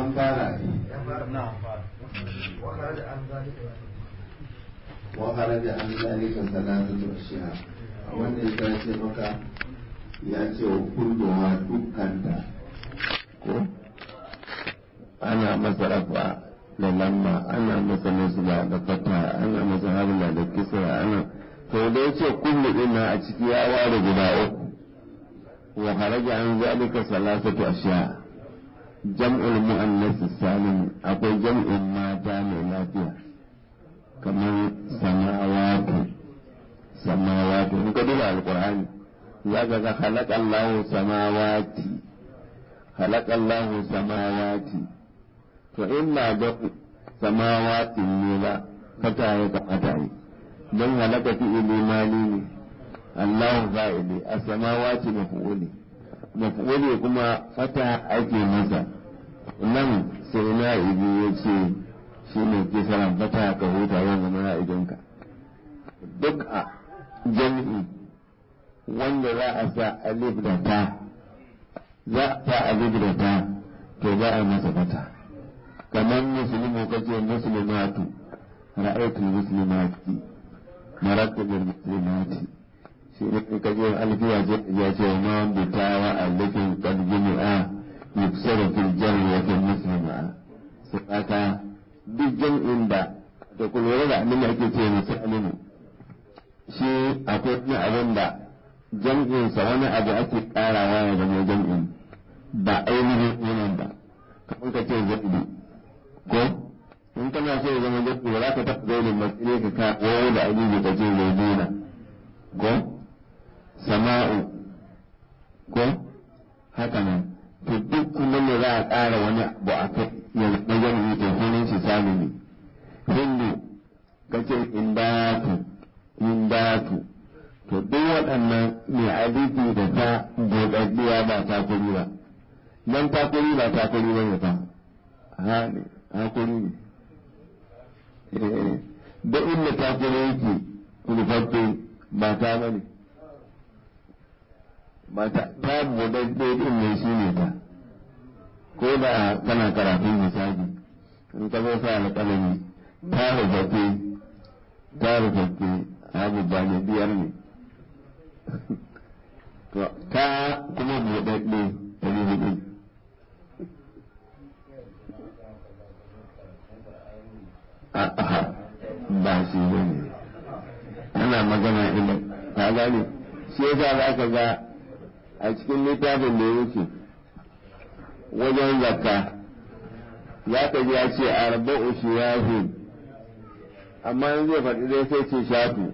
an fara ne wa kharaja an zalika salatatu ashiya wanda ya ce maka ya ce wa kulluwa dukkanta ko ana masa rafa da lamma ana masa nasba da fata ana masa habla da kisra ana to da ya ce kullu ina a ciki ya ware guda uku wa kharaja an zalika salatatu ashiya jam'ul mu'annas salim akwai jam'in mata mai lafiya kamar samawatu samawatu in ka duba alqur'ani za ka ga khalaqallahu samawati khalaqallahu samawati to in ma ga samawati ne ba fata ya kamata yi don halaka fi ilimani ne Allahu fa'ili a samawati maf'uli maf'uli kuma fata ake masa nan sai na ibi ya ce shi ne ke saran fata ka huta yau zama na idonka duk a jami'i wanda za a sa alif da ta za a sa alif da ta to za a masa fata kamar musulmi kace muslimatu ra'aytul muslimati maratu bil muslimati shi ne ka je alfiya ya ce wa ma bitawa alifin qad jami'a yuksaru fil jarri wa fil muslima sai aka duk jam'in da da kullu da abin da ake ce muslimu shi akwai wani abin da jam'insa wani abu ake karawa ya zama jam'in ba ainihin yanan ba kamar ka ce zaɓi ko in kana so ya zama zaɓi ba za ka taɓa zailin matsayi ka ka wawo da abubuwa ka ce zaiduna ko sama'u ko haka nan to duk kuma ne za a ƙara wani abu a kai ya zama jam'i to sunan shi salimi hindu ka ce indatu indatu to duk waɗannan mai alifi da ta doɗaɗɗiya ba takuri ba nan takuri ba takuri ba ne fa ha ne hakuri ne da inda takuri yake rufaffe ba ta ba ne ba ta ta buɗaɗɗe ɗin ne shi ne ta ko da kana karatun misali in ka zo sa alƙalami ta rufaffe ta rufaffe abu ba ne biyar ne to ta kuma buɗaɗɗe ɗari hudu a'a ba shi ne ana magana ila ka gane shi yasa za ka ga a cikin littafin da yake wajen zakka za ka ji ya ce arba'u shiyafin amma in zai faɗi dai sai ce shafi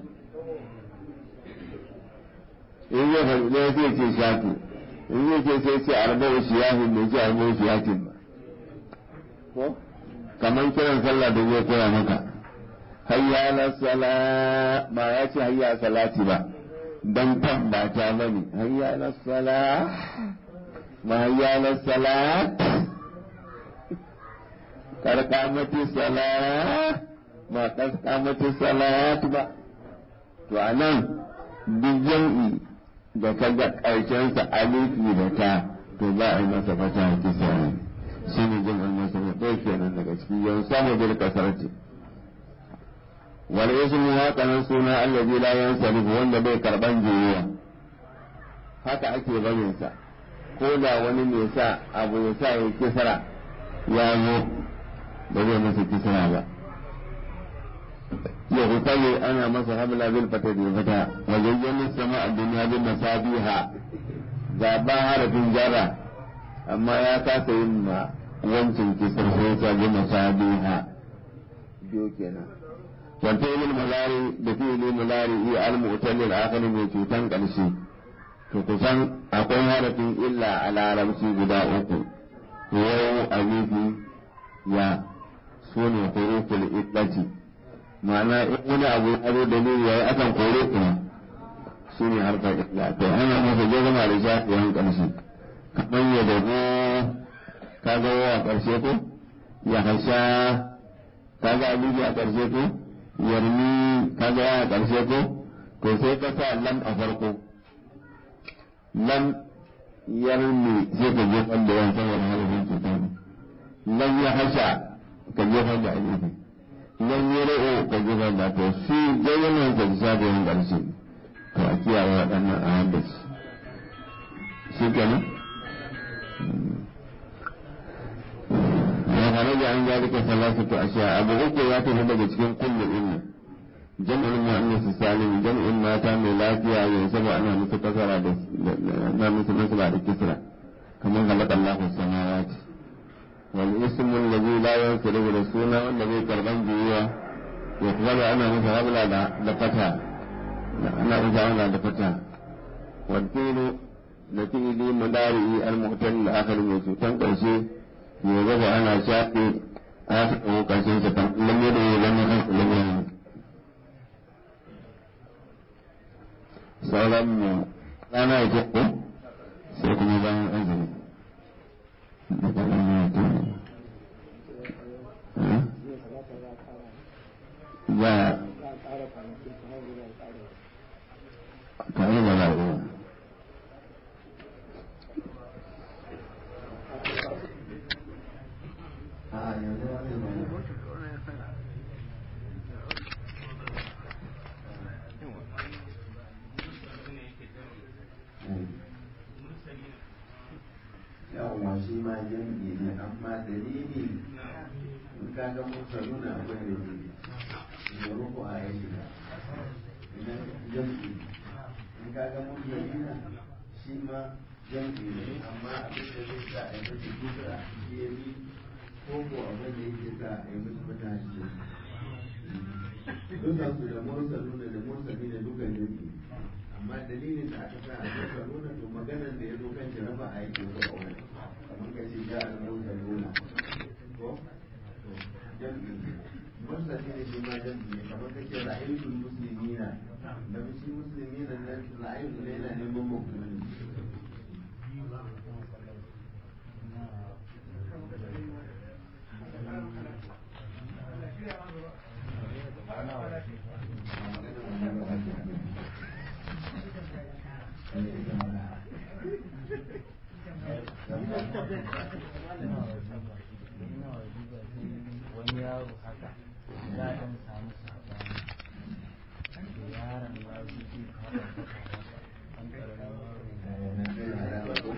in zai faɗi ɗaya sai ce shafi in zai ce sai ce arba'u shiyafin bai ce arba'u shiyafin ba ko kamar kiran sallah da zai koya maka hayya na sala ba ya ce hayya salati ba dan tambata bane hayya na sala ma hayya na salat karkamati salat ba kaskamati salat ba to anan duk jam'i da ka ga ƙarshensa alifi da ta to ba a yi masa fata a kisa shi ne jam'in masa na ɗaya kenan daga ciki yau samu bil kasarti wal ismu haka nan suna allazi la yansarif wanda bai karban juyuwa haka ake barin sa ko da wani ne sa abu ya sa ya kisra ya zo ba zai masa kisra ba ya hukali ana masa hamla bil fata da fata wa zayyana sama a duniya bin masabiha ga ba harafin jara amma ya kasa yin ma wancin kisar sai ya bi masabiha biyo kenan wanta ilil mulari da fi ilil mulari iya al-mu'tallil akhir mai cutan karshe to kusan akwai harafin illa a larabci guda uku yau alifi ya sune huruful iddati ma'ana in wani abu ya zo dalili yayi akan kore kuma shi ne harkar illa to ana masa je zama da shafi yan ƙarshe kamar ya dago ka ga a ƙarshe ko ya hasha ka ga alibi a ƙarshe ko yarmi ka ga a ƙarshe ko to sai ka sa lam a farko lam yarmi sai ka je wanda yan saboda harafin cuta ne idan ya hasha ka jefa da alifi idan ya ra'o ka jefa da to shi gayyanin ka bisa da yin ƙarshe to a kiyaye waɗannan a haddace shi kenan ya haraja an zalika salasatu ashiya abu uku ya tafi daga cikin kullu inna jam'in mu'annas salim jam'in mata mai lafiya yanzu ba ana musu kasara da na musu nasaba da kisra kamar halaka Allahu samawati wal ismu alladhi la yansiru da suna wanda bai karban biyuwa ya kuma ana masa habla da da fata ana masa habla da fata wal fi'lu da fi'li mudari al-mu'tal al-akhir mai cutan karshe ya gaba ana shafe a ta karshen sa kan lamme da ya zama kan lamme sauran mu rana ya ko sai kuma bayan azumi ya tare da rayuwa yawon shi ma jam'i ne amma dalili in ka ga mursaluna akwai dalili da ruku a ya shiga idan jam'i in ka ga mursalina shi ma jam'i ne amma abin da zai sa a yi mace duka shi ya bi ko ko abin da yake sa a yi mace mata shi dukan su da mursaluna da mursalina duka jam'i amma dalilin da aka sa a duka nuna to maganar da ya zo kan shi raba a yake ko a wani kamar ka ce ja al mursa nuna ko to jam'i mursa shi ne shi ma jam'i ne kamar ka ce ra'ayitul muslimina da shi muslimina nan ra'ayitul ne yana neman mu'mini wani yaro haka za a ɗan samu sabani da yaron ya zo zai kawo kasa an ƙaramin yaro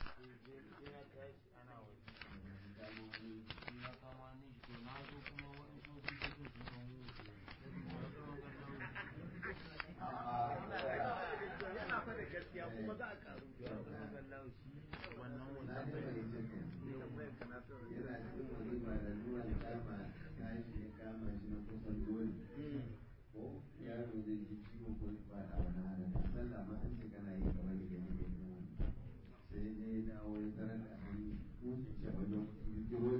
yana cikin walima da nuna kama tashi ya kama shi na kusan dole ko yaro zai ji ciwo ko ya fada wani halin sallah ma an ce kana yi kamar da gani da yin wani sai dai dawo ya tarar da an kusa shi a wajen kiro